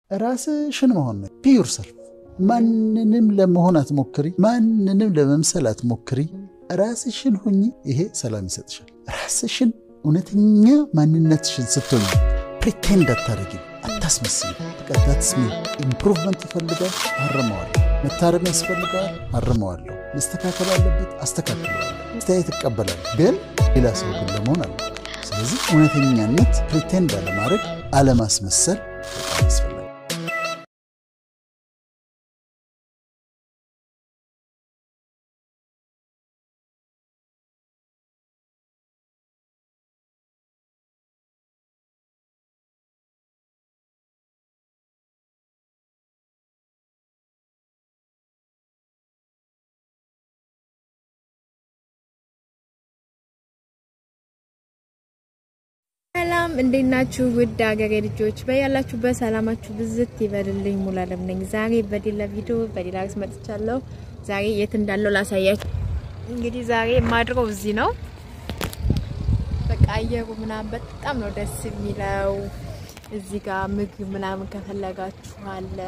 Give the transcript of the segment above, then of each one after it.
ራስሽን መሆን ነው። ፒዩር ሰልፍ። ማንንም ለመሆን አትሞክሪ፣ ማንንም ለመምሰል አትሞክሪ። ራስሽን ሁኚ። ይሄ ሰላም ይሰጥሻል። ራስሽን እውነተኛ ማንነትሽን ስትሆኝ ፕሪቴንድ አታደርጊ፣ አታስመስል። ቀዳትስሚ ኢምፕሩቭመንት ይፈልጋል፣ አርመዋለሁ። መታረም ያስፈልገዋል፣ አርመዋለሁ። መስተካከል አለበት፣ አስተካክለዋለሁ። አስተያየት እቀበላለሁ፣ ግን ሌላ ሰው ግን ለመሆን አለ። ስለዚህ እውነተኛነት ፕሪቴንድ አለማድረግ፣ አለማስመሰል በጣም ያስፈልጋል። ሰላም እንዴት ናችሁ? ውድ ሀገሬ ልጆች በያላችሁበት ሰላማችሁ ብዝት ይበልልኝ። ሙሉ አለም ነኝ። ዛሬ በሌላ ቪዲዮ በሌላ ርዕስ መጥቻለሁ። ዛሬ የት እንዳለው ላሳያችሁ። እንግዲህ ዛሬ የማድረው እዚህ ነው። በቃ አየሩ ምናምን በጣም ነው ደስ የሚለው። እዚህ ጋር ምግብ ምናምን ከፈለጋችሁ አለ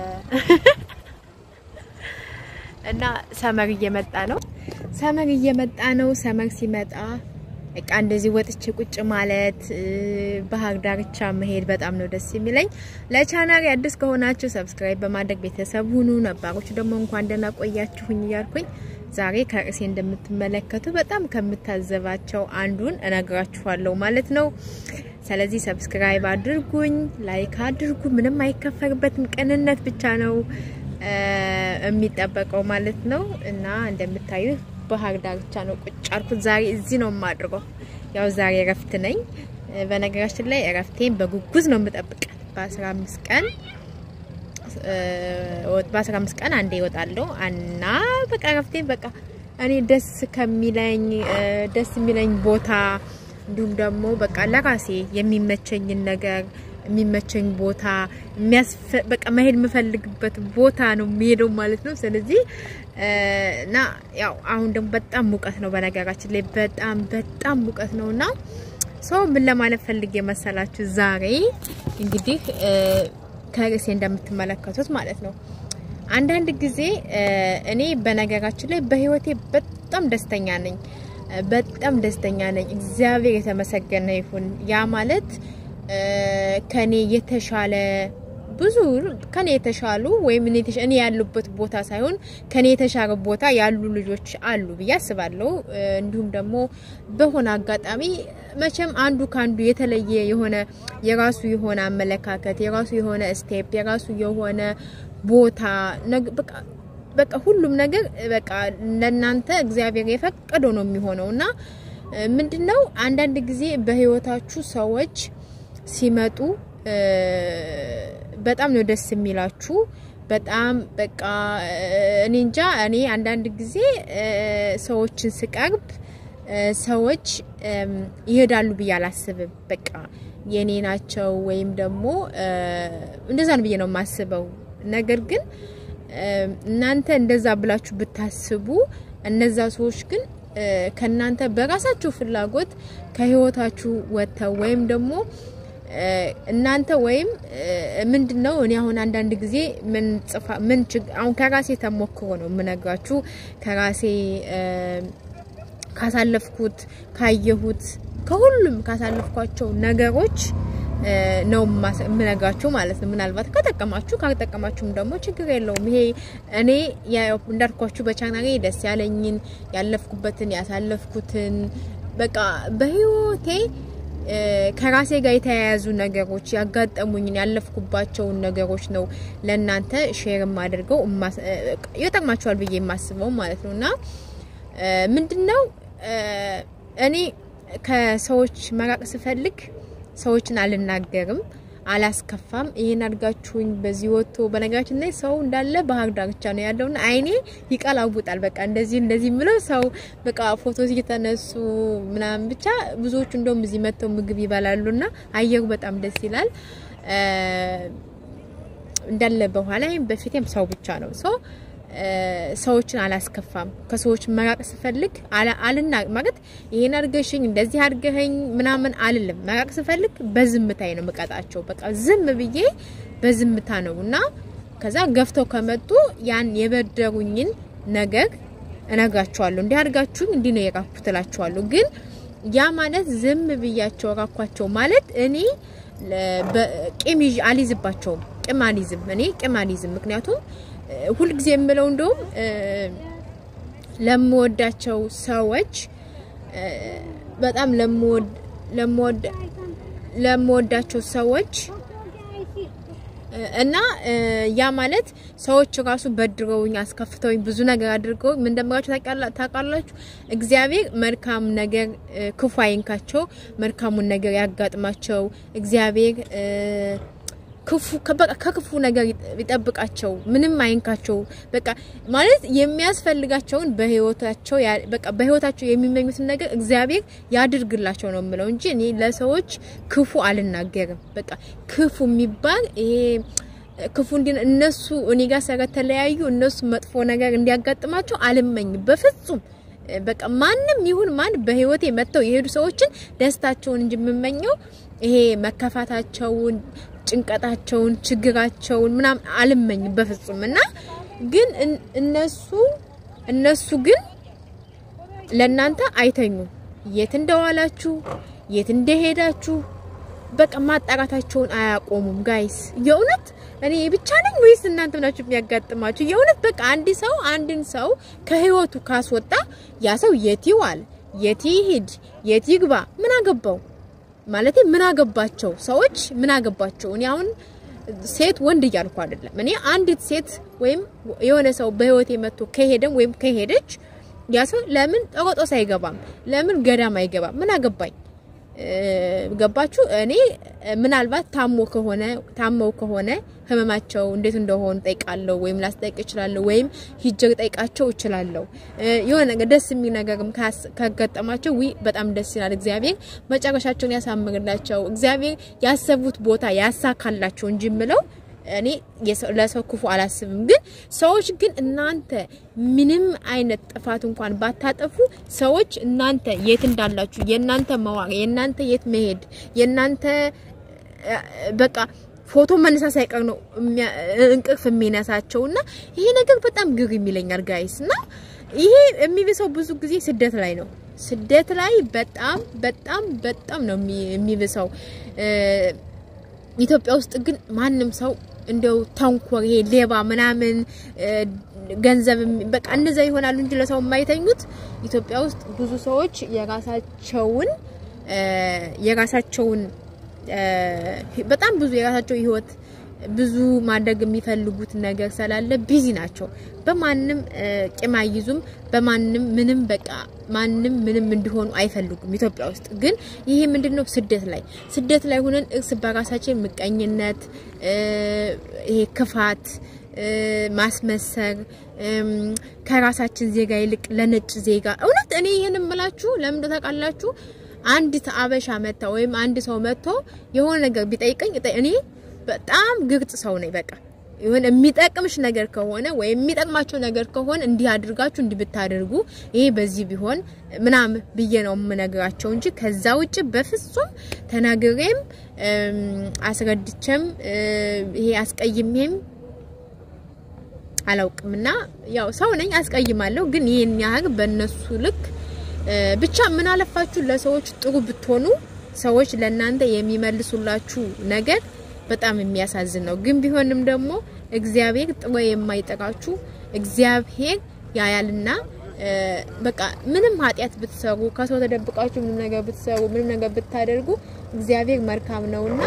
እና ሰመር እየመጣ ነው። ሰመር እየመጣ ነው። ሰመር ሲመጣ በቃ እንደዚህ ወጥቼ ቁጭ ማለት ባህር ዳርቻ መሄድ በጣም ነው ደስ የሚለኝ። ለቻናል አዲስ ከሆናችሁ ሰብስክራይብ በማድረግ ቤተሰብ ሁኑ። ነባሮቹ ደግሞ እንኳን ደህና ቆያችሁኝ እያልኩኝ ዛሬ ከርዕሴ እንደምትመለከቱ በጣም ከምታዘባቸው አንዱን እነግራችኋለሁ ማለት ነው። ስለዚህ ሰብስክራይብ አድርጉኝ፣ ላይክ አድርጉ። ምንም አይከፈልበትም፣ ቅንነት ብቻ ነው የሚጠበቀው ማለት ነው እና እንደምታዩት ባህር ዳርቻ ነው ቁጭ አልኩት። ዛሬ እዚህ ነው የማድርገው። ያው ዛሬ እረፍት ነኝ። በነገራችን ላይ እረፍቴን በጉጉዝ ነው የምጠብቃት። በ15 ቀን በ15 ቀን አንዴ ይወጣለሁ እና በቃ እረፍቴን በቃ እኔ ደስ ከሚለኝ ደስ የሚለኝ ቦታ እንዲሁም ደግሞ በቃ ለራሴ የሚመቸኝን ነገር የሚመቸኝ ቦታ በቃ መሄድ የምፈልግበት ቦታ ነው የሚሄደው ማለት ነው። ስለዚህ እና ያው አሁን ደግሞ በጣም ሙቀት ነው፣ በነገራችን ላይ በጣም በጣም ሙቀት ነው እና ሰው ምን ለማለት ፈልጌ መሰላችሁ ዛሬ እንግዲህ ከርዕሴ እንደምትመለከቱት ማለት ነው አንዳንድ ጊዜ እኔ በነገራችን ላይ በህይወቴ በጣም ደስተኛ ነኝ፣ በጣም ደስተኛ ነኝ። እግዚአብሔር የተመሰገነ ይሁን። ያ ማለት ከኔ የተሻለ ብዙ ከኔ የተሻሉ ወይም እኔ ያሉበት ቦታ ሳይሆን ከኔ የተሻለ ቦታ ያሉ ልጆች አሉ ብዬ አስባለሁ። እንዲሁም ደግሞ በሆነ አጋጣሚ መቼም አንዱ ከአንዱ የተለየ የሆነ የራሱ የሆነ አመለካከት፣ የራሱ የሆነ ስቴፕ፣ የራሱ የሆነ ቦታ በቃ ሁሉም ነገር በቃ ለእናንተ እግዚአብሔር የፈቀደው ነው የሚሆነው እና ምንድነው አንዳንድ ጊዜ በህይወታችሁ ሰዎች ሲመጡ በጣም ነው ደስ የሚላችሁ። በጣም በቃ እኔ እንጃ እኔ አንዳንድ ጊዜ ሰዎችን ስቀርብ ሰዎች ይሄዳሉ ብዬ አላስብም። በቃ የኔ ናቸው ወይም ደግሞ እንደዛ ነው ብዬ ነው የማስበው። ነገር ግን እናንተ እንደዛ ብላችሁ ብታስቡ እነዛ ሰዎች ግን ከናንተ በራሳችሁ ፍላጎት ከህይወታችሁ ወጥተው ወይም ደግሞ እናንተ ወይም ምንድነው እኔ አሁን አንዳንድ ጊዜ ምን ጽፋ ምን አሁን ከራሴ ተሞክሮ ነው የምነግራችሁ ከራሴ ካሳለፍኩት ካየሁት ከሁሉም ካሳለፍኳቸው ነገሮች ነው የምነግራችሁ ማለት ነው። ምናልባት ከጠቀማችሁ ካልጠቀማችሁም ደግሞ ችግር የለውም። ይሄ እኔ እንዳልኳችሁ በቻናሌ ደስ ያለኝን ያለፍኩበትን ያሳለፍኩትን በቃ በህይወቴ ከራሴ ጋር የተያያዙ ነገሮች ያጋጠሙኝን ያለፍኩባቸውን ነገሮች ነው ለእናንተ ሼር የማደርገው ይጠቅማችኋል ብዬ የማስበው ማለት ነው። እና ምንድነው እኔ ከሰዎች መራቅ ስፈልግ ሰዎችን አልናገርም፣ አላስከፋም። ይሄን አድርጋችሁኝ በዚህ ወጥቶ በነገራችን ላይ ሰው እንዳለ ባህር ዳርቻ ነው ያለውና አይኔ ይቀላውጣል። በቃ እንደዚህ እንደዚህ ምለው ሰው በቃ ፎቶ እየተነሱ ምናምን ብቻ ብዙዎቹ እንደውም እዚህ መጥተው ምግብ ይበላሉና አየሩ በጣም ደስ ይላል። እንዳለ በኋላ በፊቴም ሰው ብቻ ነው ሰው ሰዎችን አላስከፋም። ከሰዎች መራቅ ስፈልግ አልና ማለት ይሄን አድርገሽኝ እንደዚህ አድርገኸኝ ምናምን አልልም። መራቅ ስፈልግ በዝምታዬ ነው የምቀጣቸው። በቃ ዝም ብዬ በዝምታ ነው እና ከዛ ገፍተው ከመጡ ያን የበደሩኝን ነገር እነግራቸዋለሁ። እንዲህ አድርጋችሁኝ እንዲህ ነው የራኩት እላቸዋለሁ። ግን ያ ማለት ዝም ብያቸው ራኳቸው ማለት እኔ ቂም ይዤ አልይዝባቸውም። ቂም አልይዝም፣ እኔ ቂም አልይዝም። ምክንያቱም ሁልጊዜ የምለው እንደውም ለምወዳቸው ሰዎች በጣም ለምወድ ለምወድ ለምወዳቸው ሰዎች እና ያ ማለት ሰዎች ራሱ በድረውኝ አስከፍተውኝ ብዙ ነገር አድርገው ምን እንደምላችሁ ታውቃላችሁ። እግዚአብሔር መልካም ነገር ክፉ አይንካቸው፣ መልካሙን ነገር ያጋጥማቸው። እግዚአብሔር ክፉ በቃ ከክፉ ነገር ይጠብቃቸው፣ ምንም አይንካቸው። በቃ ማለት የሚያስፈልጋቸውን በህይወታቸው በቃ በህይወታቸው የሚመኙትን ነገር እግዚአብሔር ያድርግላቸው ነው የምለው እንጂ እኔ ለሰዎች ክፉ አልናገርም። በቃ ክፉ የሚባል ይሄ ክፉ እንዲ እነሱ እኔ ጋር ስለተለያዩ እነሱ መጥፎ ነገር እንዲያጋጥማቸው አልመኝም በፍጹም። በቃ ማንም ይሁን ማን በህይወቴ መጥተው የሄዱ ሰዎችን ደስታቸውን እንጂ የምመኘው ይሄ መከፋታቸውን ጭንቀታቸውን ችግራቸውን ምናምን አልመኝም በፍጹም። እና ግን እነሱ እነሱ ግን ለእናንተ አይተኙም። የት እንደዋላችሁ የት እንደሄዳችሁ በቃ ማጣራታቸውን አያቆሙም። ጋይስ የእውነት እኔ ብቻ ነኝ ወይስ እናንተ ናችሁ የሚያጋጥማችሁ? የእውነት በቃ አንድ ሰው አንድን ሰው ከህይወቱ ካስወጣ ያ ሰው የት ይዋል፣ የት ይሂድ፣ የት ይግባ ምን አገባው? ማለት ምን አገባቸው ሰዎች ምን አገባቸው? እኔ አሁን ሴት ወንድ እያልኩ አይደለም። እኔ አንዲት ሴት ወይም የሆነ ሰው በህይወቴ መጥቶ ከሄደም ወይም ከሄደች ያ ሰው ለምን ጠቆጦስ አይገባም? ለምን ገዳም አይገባም? ምን አገባኝ? ገባችሁ? እኔ ምናልባት ታሞ ከሆነ ታመው ከሆነ ህመማቸው እንዴት እንደሆኑ ጠይቃለሁ፣ ወይም ላስጠይቅ እችላለሁ፣ ወይም ሂጄ ጠይቃቸው እችላለሁ። የሆነ ነገር ደስ የሚል ነገርም ካጋጠማቸው ዊ በጣም ደስ ይላል። እግዚአብሔር መጨረሻቸውን ያሳምርላቸው፣ እግዚአብሔር ያሰቡት ቦታ ያሳካላቸው እንጂ ምለው እኔ ለሰው ክፉ አላስብም። ግን ሰዎች ግን እናንተ ምንም አይነት ጥፋት እንኳን ባታጠፉ ሰዎች እናንተ የት እንዳላችሁ የእናንተ መዋቅ የእናንተ የት መሄድ የእናንተ በቃ ፎቶ መነሳት ሳይቀር ነው እንቅልፍ የሚነሳቸው እና ይሄ ነገር በጣም ግር የሚለኛል ጋይስ። እና ይሄ የሚብሰው ብዙ ጊዜ ስደት ላይ ነው። ስደት ላይ በጣም በጣም በጣም ነው የሚብሰው። ኢትዮጵያ ውስጥ ግን ማንም ሰው እንደው ተንኮር ይሄ ሌባ ምናምን ገንዘብ በቃ እነዛ ይሆናሉ እንጂ ለሰው የማይተኙት ኢትዮጵያ ውስጥ ብዙ ሰዎች የራሳቸውን የራሳቸውን በጣም ብዙ የራሳቸው ህይወት ብዙ ማድረግ የሚፈልጉት ነገር ስላለ ቢዚ ናቸው። በማንም ቂም አይይዙም። በማንም ምንም በቃ ማንም ምንም እንዲሆኑ አይፈልጉም። ኢትዮጵያ ውስጥ ግን ይሄ ምንድነው ስደት ላይ ስደት ላይ ሆነን እርስ በራሳችን ምቀኝነት፣ ይሄ ክፋት፣ ማስመሰር ከራሳችን ዜጋ ይልቅ ለነጭ ዜጋ እውነት እኔ ይሄን እምላችሁ ለምን ታውቃላችሁ? አንዲት አበሻ መታ ወይም አንድ ሰው መጥቶ የሆነ ነገር ቢጠይቀኝ እኔ በጣም ግልጽ ሰው ነኝ። በቃ የሆነ የሚጠቅምሽ ነገር ከሆነ ወይም የሚጠቅማቸው ነገር ከሆነ እንዲህ አድርጋችሁ እንዲህ ብታደርጉ ይሄ በዚህ ቢሆን ምናምን ብዬ ነው የምነግራቸው እንጂ ከዛ ውጭ በፍጹም ተናግሬም አስረድቼም ይሄ አስቀይሜም አላውቅምና ያው ሰው ነኝ፣ አስቀይማለሁ። ግን ይሄን ያህል በእነሱ ልክ ብቻ ምን አለፋችሁ ለሰዎች ጥሩ ብትሆኑ ሰዎች ለእናንተ የሚመልሱላችሁ ነገር በጣም የሚያሳዝን ነው። ግን ቢሆንም ደግሞ እግዚአብሔር ጥሎ የማይጠራችሁ እግዚአብሔር ያያልና በቃ ምንም ኃጢአት ብትሰሩ ከሰው ተደብቃችሁ ምንም ነገር ብትሰሩ ምንም ነገር ብታደርጉ እግዚአብሔር መልካም ነውና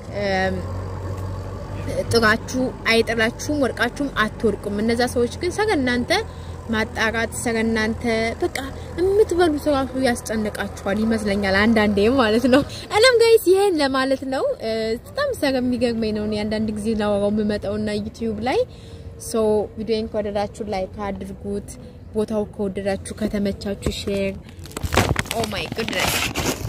ጥራችሁ አይጥላችሁም፣ ወድቃችሁም አትወድቁም። እነዛ ሰዎች ግን ሰረ እናንተ ማጣራት ሰረ እናንተ በቃ የምትበሉት ራሱ ያስጨንቃችኋል ይመስለኛል አንዳንዴ ማለት ነው። እኔም ጋይስ ይሄን ለማለት ነው። በጣም ሰረ የሚገርመኝ ነው አንዳንድ ጊዜ ላወራው የምመጣውና ዩቲዩብ ላይ ሶ ቪዲዮን ከወደዳችሁ ላይክ አድርጉት። ቦታው ከወደዳችሁ ከተመቻችሁ ሼር ኦ ማይ ጉድነስ